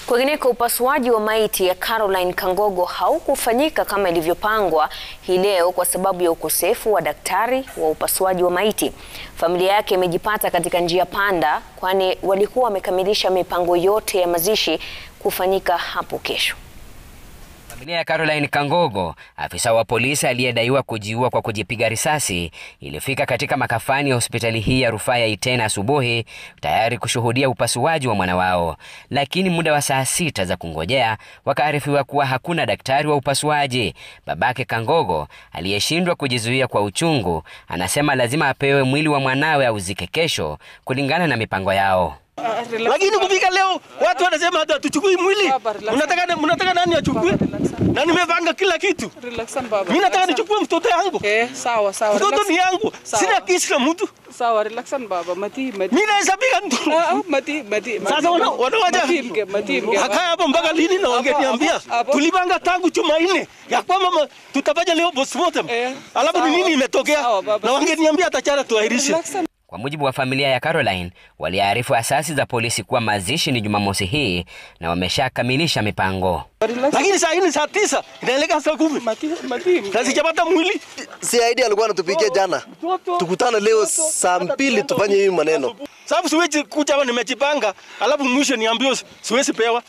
Kwingineko, upasuaji wa maiti ya Caroline Kangogo haukufanyika kama ilivyopangwa hii leo kwa sababu ya ukosefu wa daktari wa upasuaji wa maiti. Familia yake imejipata katika njia panda, kwani walikuwa wamekamilisha mipango yote ya mazishi kufanyika hapo kesho. Familia ya Caroline Kangogo, afisa wa polisi aliyedaiwa kujiua kwa kujipiga risasi, ilifika katika makafani ya hospitali hii ya rufaa ya Iten asubuhi tayari kushuhudia upasuaji wa mwana wao, lakini muda wa saa sita za kungojea wakaarifiwa kuwa hakuna daktari wa upasuaji. Babake Kangogo aliyeshindwa kujizuia kwa uchungu, anasema lazima apewe mwili wa mwanawe auzike kesho kulingana na mipango yao. Lakini kufika leo watu wanasema hata tuchukui mwili. Mnataka mnataka nani achukue? Na nimepanga kila kitu. Mimi nataka nichukue mtoto yangu. Eh, sawa sawa. Mtoto ni yangu. Sawa. Sina kesi na mtu. Sawa, relaxan baba. Mati mati. Mimi naweza piga mtu. Ah, ah, mati mati. Sasa wana wanawaja. Mati mke, mati mke. Hakaa hapo mpaka lini na wangeniambia? hapo, hapo. Tulipanga tangu Jumanne ya kwamba ma- tutafanya leo postmortem. Eh, Alafu ni sawa. nini imetokea? Sawa, baba. Na wangeniambia atachana tuahirishe. Relaxan. Kwa mujibu wa familia ya Caroline, waliarifu asasi za polisi kuwa mazishi ni Jumamosi hii na wameshakamilisha mipango. Relaxan. Lakini saa hii ni saa tisa inaelekea saa kumi Mati mati mke. na sijapata mwili. CID alikuwa anatupigia jana, tukutane leo saa mbili tufanye hii maneno. Sababu siwezi kuja hapa nimejipanga, alafu mwisho niambiwe siwezi pewa,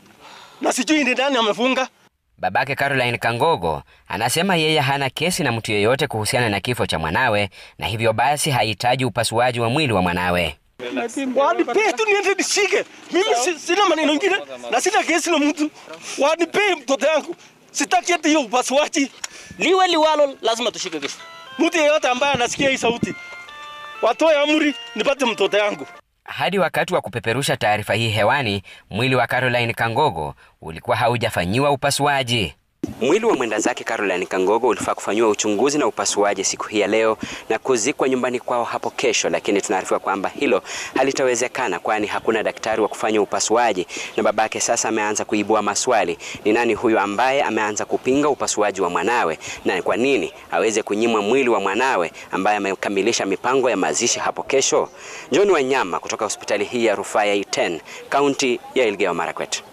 na sijui ni nani amefunga. Babake Caroline Kangogo anasema yeye hana kesi na mtu yeyote kuhusiana na kifo cha mwanawe na hivyo basi hahitaji upasuaji wa mwili wa mwanawe. Mati mke. Wanipee tu niende nishike. Mimi si- sina maneno ingine na sina kesi na mtu. Wanipee mtoto yangu. Sitaki eti hiyo upasuaji. Liwe liwalo, lazima tushike kesho. Mtu yeyote ambaye anasikia hii sauti watoe amri nipate mtoto yangu. Hadi wakati wa kupeperusha taarifa hii hewani, mwili wa Caroline Kangogo ulikuwa haujafanyiwa upasuaji. Mwili wa mwenda zake Caroline Kangogo ulifaa kufanyiwa uchunguzi na upasuaji siku hii ya leo na kuzikwa nyumbani kwao hapo kesho, lakini tunaarifiwa kwamba hilo halitawezekana, kwani hakuna daktari wa kufanya upasuaji, na babake sasa ameanza kuibua maswali: ni nani huyu ambaye ameanza kupinga upasuaji wa mwanawe, na kwa nini aweze kunyimwa mwili wa mwanawe ambaye amekamilisha mipango ya mazishi hapo kesho? John Wanyama kutoka hospitali hii ya rufaa ya Iten, kaunti ya Elgeyo Marakwet.